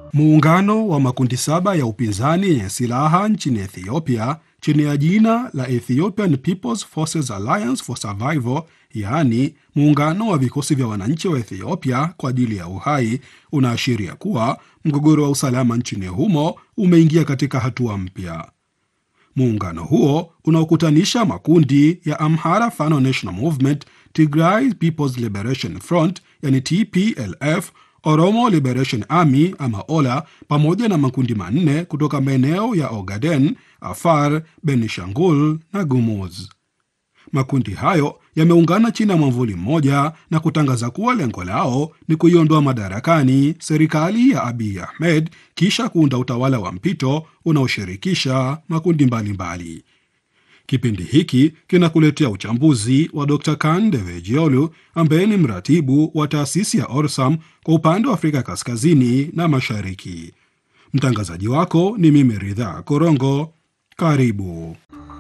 Muungano wa makundi saba ya upinzani yenye silaha nchini Ethiopia chini ya jina la Ethiopian People's Forces Alliance for Survival, yaani muungano wa vikosi vya wananchi wa Ethiopia kwa ajili ya uhai, unaashiria kuwa mgogoro wa usalama nchini humo umeingia katika hatua mpya. Muungano huo unaokutanisha makundi ya Amhara Fano National Movement, Tigray People's Liberation Front yani TPLF, Oromo Liberation Army ama OLA, pamoja na makundi manne kutoka maeneo ya Ogaden, Afar, Benishangul na Gumuz. Makundi hayo yameungana chini ya mwamvuli mmoja na kutangaza kuwa lengo lao ni kuiondoa madarakani serikali ya Abiy Ahmed kisha kuunda utawala wa mpito unaoshirikisha makundi mbalimbali mbali. Kipindi hiki kinakuletea uchambuzi wa Dr. Kan Devejiolu ambaye ni mratibu wa taasisi ya Orsam kwa upande wa Afrika Kaskazini na Mashariki. Mtangazaji wako ni mimi Ridhaa Korongo. Karibu.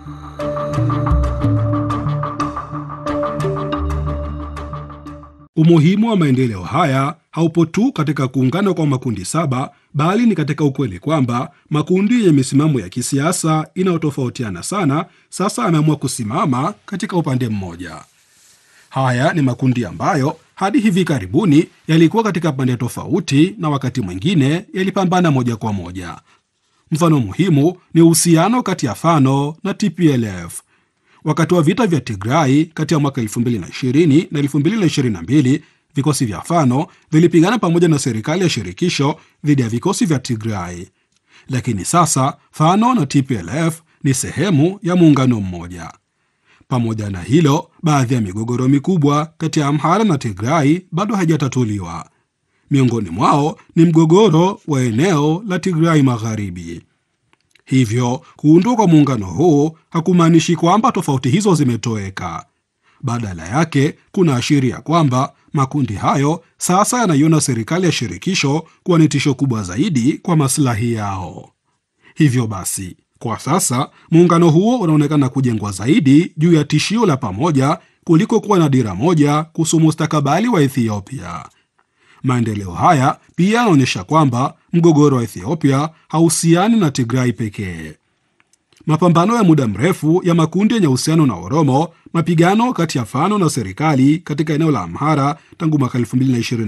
Umuhimu wa maendeleo haya haupo tu katika kuungana kwa makundi saba, bali ni katika ukweli kwamba makundi yenye misimamo ya kisiasa inayotofautiana sana sasa yameamua kusimama katika upande mmoja. Haya ni makundi ambayo hadi hivi karibuni yalikuwa katika pande tofauti na wakati mwingine yalipambana moja kwa moja. Mfano muhimu ni uhusiano kati ya Fano na TPLF. Wakati wa vita vya Tigrai kati ya mwaka 2020 na 2022, vikosi vya Fano vilipigana pamoja na serikali ya shirikisho dhidi ya vikosi vya Tigrai. Lakini sasa Fano na TPLF ni sehemu ya muungano mmoja. Pamoja na hilo, baadhi ya migogoro mikubwa kati ya Amhara na Tigrai bado haijatatuliwa. Miongoni mwao ni mgogoro wa eneo la Tigrai Magharibi. Hivyo kuundwa kwa muungano huu hakumaanishi kwamba tofauti hizo zimetoweka. Badala yake, kuna ashiria kwamba makundi hayo sasa yanaiona serikali ya shirikisho kuwa ni tisho kubwa zaidi kwa maslahi yao. Hivyo basi, kwa sasa muungano huo unaonekana kujengwa zaidi juu ya tishio la pamoja kuliko kuwa na dira moja kuhusu mustakabali wa Ethiopia. Maendeleo haya pia yanaonyesha kwamba mgogoro wa Ethiopia hauhusiani na Tigrai pekee. Mapambano ya muda mrefu ya makundi yenye uhusiano na Oromo, mapigano kati ya Fano na serikali katika eneo la Amhara tangu mwaka 2020